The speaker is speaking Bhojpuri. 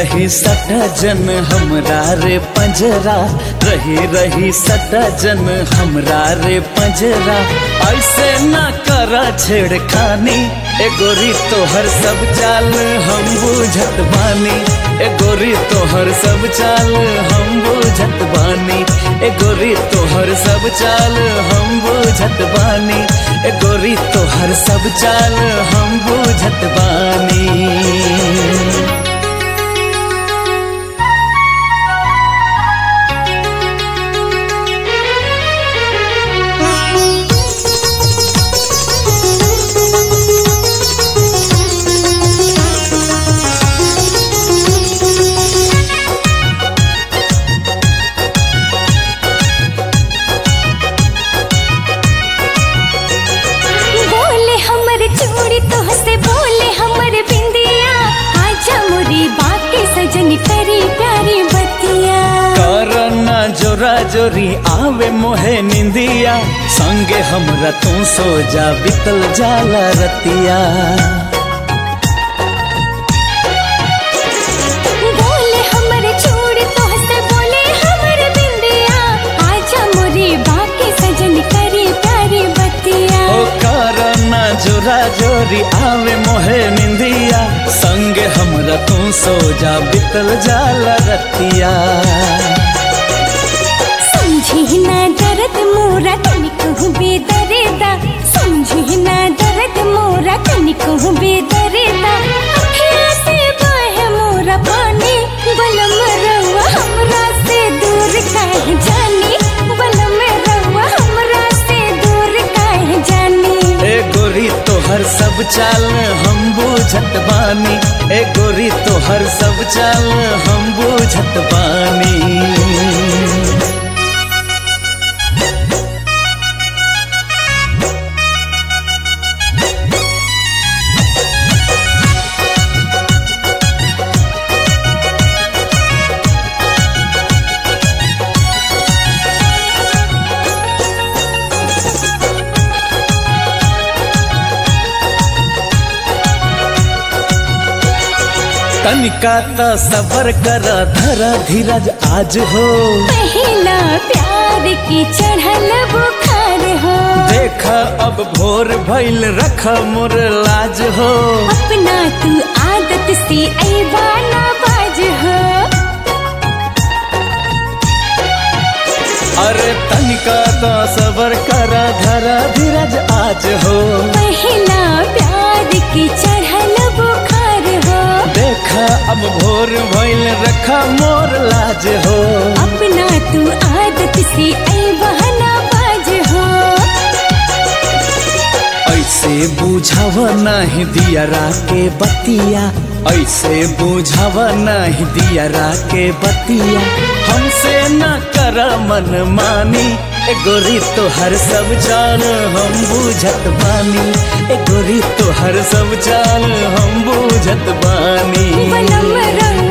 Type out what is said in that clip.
रही सटा जन हमरा रे पंजरा रही रही सटा जन हमरा रे पंजरा ऐसे ना करा छेड़खानी ए गोरी तोहर सब चाल हम बुझत बानी ए गोरी तोहर सब चाल हम बुझत बानी ए गोरी तोहर सब चाल हम बुझत बानी ए गोरी तोहर सब चाल हम बुझत बानी बोले हमर चूड़ी तोहसे बोले हमर बिंदिया आजा मोरी बाके सजन करी प्यारी बतिया करना जोरा जोरी आवे मोहे निंदिया संगे हमरा तू सो जा बितल जाला रतिया बोले हमर चूड़ी तोहसे बोले हमर बिंदिया आजा मोरी बाके सजन करी प्यारी बतिया ओ करना जोरा जोरी आवे मोहे निंदिया संगे हमरा तू सो जा बितल जाला रतिया समझी ना दर्द मोरा तनिको बेदरेदा समझी ना दर्द मोरा तनिको बेदरेदा अखिया से बहे मोरा पानी बलम रवा हमरा से दूर काहे जानी बलम रवा हमरा से दूर काहे जानी ए गोरी तोहर सब चाल हम बुझत बानी ए गोरी तोहर सब चाल हम बुझत बानी तनिका त सबर कर धर धीरज आज हो पहला प्यार की चढ़ल बुखार हो देख अब भोर भइल रख मोर लाज हो अपना तू आदत से ऐबाना बाज हो अरे तनिका त सबर कर धर धीरज आज हो पहला प्यार की चढ़ल बुखार हो देख अब भोर भइल रख मोर लाज हो अपना तू आदत से ऐबाना बाज हो ऐसे बुझाव नहीं दियरा के बतिया ऐसे बुझाव नहीं दियरा के बतिया हमसे न कर मन मानी ए गोरी तो हर सब चाल हम बुझत बानी ए गोरी तो हर सब चाल हम बुझत बानी बलम रंग